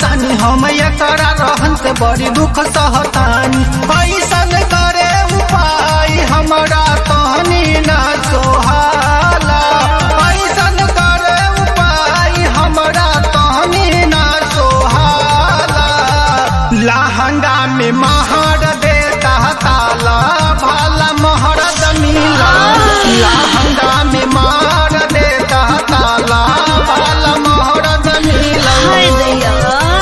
परेशानी हम एकरा रहन से बड़ी दुख सहतानी ऐसन करे उपाय हमरा तहनी ना सोहाला ऐसन करे उपाय हमरा तहनी ना सोहाला लहंगा में महर देता ताला भाला महरद मिला लहंगा में महर देता ताला भाला महरद मिला हाय दैया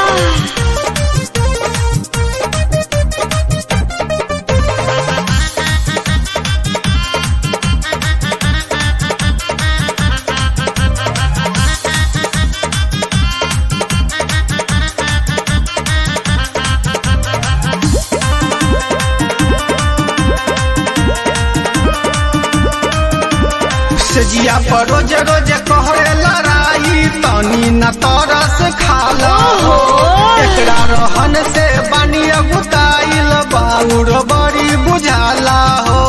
सजिया पर रोज रोज कहरे लड़ाई तनी न तरस खाला हो एकरा रहन से बानी गुताइल बाउर बड़ी बुझाला हो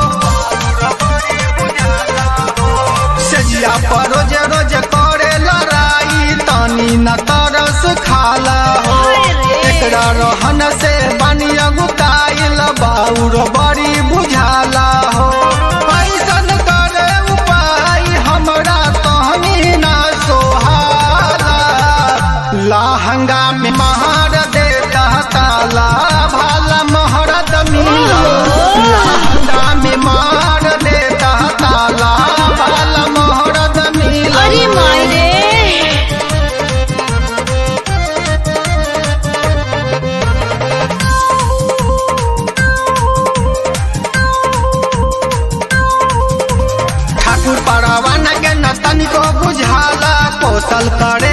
सजिया पर रोज रोज करे लड़ाई तनी न तरस खाला हो एकरा रहन से बानी गुताइल बाउर बड़ी बुझाला हो ऐसन करे उपाय हमरा तहनी ना सोहाला लहंगा में महर देता ताला भाला महरद मिला लहंगा में महर देता ताला भाला महरद मिला अरे माय रे ठाकुर परवाना के न तनिको बुझाला कौशल करे